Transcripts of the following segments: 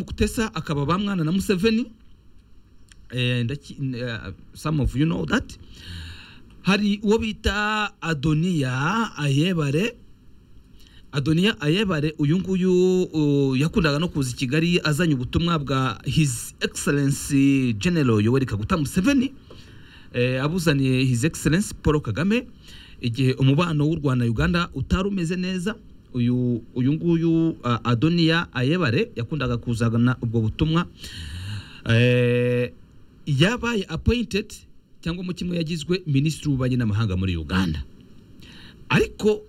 mukutesa akaba bamwana na museveni eh, ndaki- eh, some of you know that hari uwo bita adoniya ayebare adoniya ayebare uyu nguyu uh, yakundaga no kuza i kigali azanye ubutumwa bwa his excellence general yoweri kaguta museveni eh, abuzaniye his excellence paul kagame igihe umubano w'u rwanda na uganda utari umeze neza uyu uyu nguyu uh, adoniya ayebare yakundaga kuzana ubwo butumwa eh, yabaye appointed cyangwa mu kimwe yagizwe minisitiri w'ububanyi n'amahanga muri uganda ariko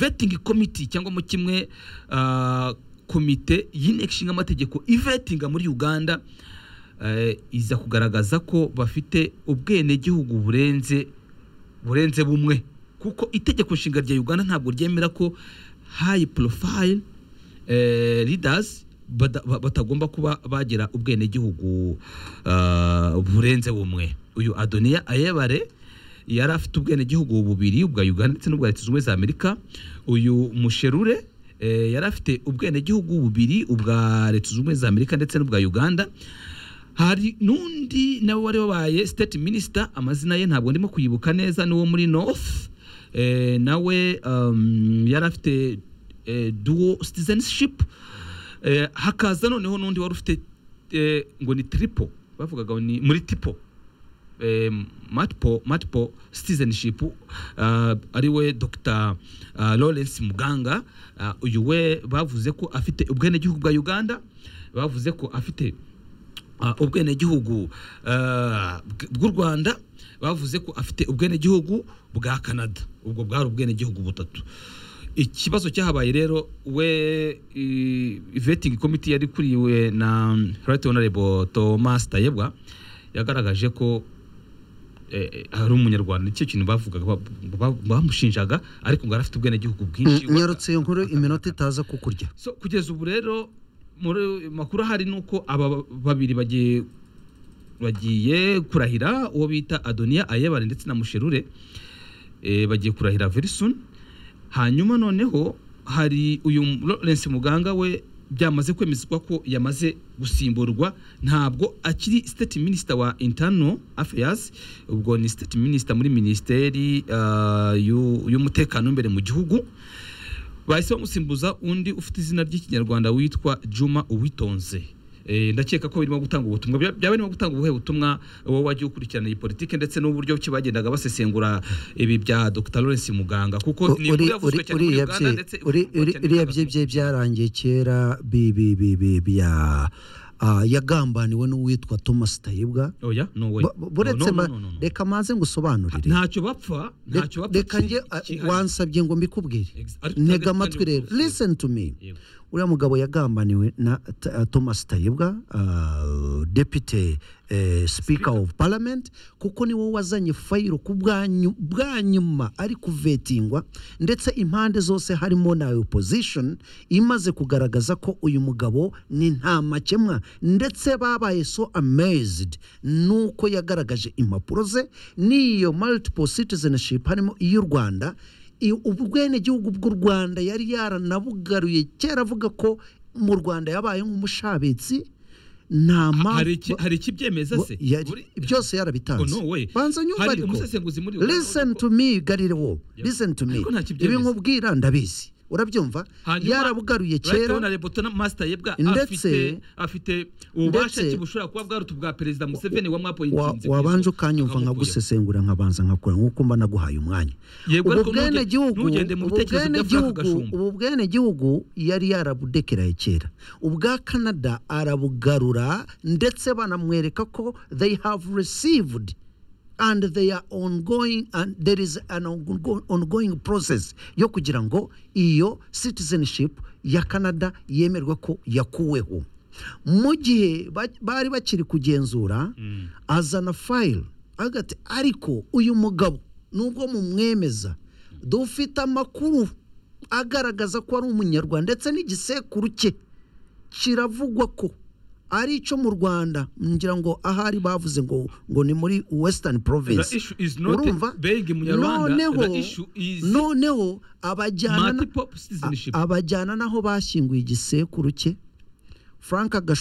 vetting committee cyangwa mu kimwe ah, komite y'inteko ishinga amategeko ivetinga muri uganda eh, iza kugaragaza ko bafite ubwenegihugu burenze burenze bumwe kuko itegeko nshinga rya uganda ntabwo ryemera ko high profile eh, leaders bada- ba- batagomba kuba bagira ubwenegihugu ah, burenze bumwe uyu adoniya ayebare yari afite ubwenegihugu bubiri ubwa uganda ndetse n'ubwa leta zunze ubumwe za amerika uyu musherure eh, yari afite ubwenegihugu bubiri ubwa leta zunze ubumwe za amerika ndetse n'ubwa uganda hari n'undi nawe wari wabaye state minister amazina ye ntabwo ndimo kuyibuka neza ni uwo muri north eh, nawe um, yari afite eh, dual citizenship eh, hakaza noneho n'undi wari ufite eh, ngo ni triple bavugaga ngo ni muri tipo eh, multiple, multiple citizenship uh, ari we dr uh, lawrence muganga uh, uyu we bavuze ko afite ubwenegihugu bwa uganda bavuze ko afite uh, ubwenegihugu uh, bw- bw'u rwanda bavuze ko afite ubwenegihugu bwa canada ubwo bwari ubwenegihugu butatu ikibazo cyahabaye rero we i- vetting committee yari kuriwe na right honorable thomas tayebwa yagaragaje ko eh, eh, hari umunyarwanda nicyo kintu bavugaga ba- ba- bamushinjaga ariko ngo yari afite ubwenegihugu bwinshi Mm, nyarutse iyo nkuru iminota itaza kukurya so kugeza ubu rero muri makuru ahari ni uko aba babiri bagiye bagiye kurahira uwo bita adoniya ayebare ndetse na musherure eh, bagiye kurahira very soon hanyuma noneho hari uyu lawrence muganga we byamaze kwemezwa ko yamaze gusimburwa ntabwo akiri state minister wa internal affairs ubwo ni state minister muri minisiteri ah, y'u- y'umutekano imbere mu gihugu bahise bamusimbuza undi ufite izina ry'ikinyarwanda witwa juma uwitonze Eh, ndakeka ko birimo gutanga ubutumwa Bya- byaba birimo gutanga ubuhe butumwa wowe wagiye ukurikirana iyi politiki ndetse n'uburyo ki bagendaga basesengura ibi bya dr lawrence muganga kuko ni inkuru yavuzwe cyane muri uganda ndetse ivugwa cyane uriya n'u bye Rwanda. bye byarangiye kera bi- bi- bi- bi- bya- ah, yagambaniwe n'uwitwa thomas tayibwa oya no way Bu- bu- No, no, buretse ba- no, no, no. reka maze ngusobanurire ntacyo bapfa ntacyo bapfa reka njye ah, kihariye. wansabye ngo mbikubwire Ex- ariko ntega kandi- amatwi kandi rero ubuvuzi. listen to me Yego. uriya mugabo yagambaniwe na T- ah, thomas tayibwa ah, deputy eh, speaker of parliament kuko ni wowe wazanye fayiro ku bwanyu- bwa nyuma ari kuvetingwa ndetse impande zose harimo na opposition imaze kugaragaza ko uyu mugabo ni nta makemwa ndetse babaye so amazed nuko yagaragaje impapuro ze n'iyo multiple citizenship harimo iy'u rwanda i- ubwenegihugu bw'u rwanda yari yaranabugaruye kera avuga ko mu rwanda yabaye nk'umushabitsi nta hari mpamvu iki- hari ikibyemeza se yari- Buri- byose yarabitanze Oh, no way. banza nyumva Hari ariko umusesenguzi muri Uganda listen uvuga to me garire wowe Yep. listen to me Ariko nta kibyemeza. ibi nkubwira ndabizi urabyumva Hanyuma, yarabugaruye Right kera Honorable Tona Master Yebwa Ndetse- afite afite ububasha ndetse- ki bushobora kuba bwaruta ubwa perezida Museveni wa- wamwapointinze wabanje ukanyumva nkagusesengura nkabanza nkakora nk'uko mba naguhaye umwanya Yego, ubu ariko ntuge- bwenegihugu ntugende mu ubu bitekerezo bya Frank bwenegihugu- Gashumba. ubu bwenegihugu yari yarabudekeraye kera ubwa canada arabugarura ndetse banamwereka ko they have received and they are ongoing and there is an ongo- ongoing process yo kugira ngo iyo citizenship ya canada yemerwe ko yakuweho mu gihe ba- bari bakiri kugenzura azana fayiro agati ariko uyu mugabo nubwo mumwemeza dufite amakuru agaragaza ko ari umunyarwanda ndetse n'igisekuru cye kiravugwa ko ari icyo mu rwanda ngira ngo ahari bavuze ngo ngo ni muri western province The issue is not being Munyarwanda, noneho the issue is noneho abajyana na- multiple citizenship a- abajyana n'aho bashyinguye igisekuru cye frank gasho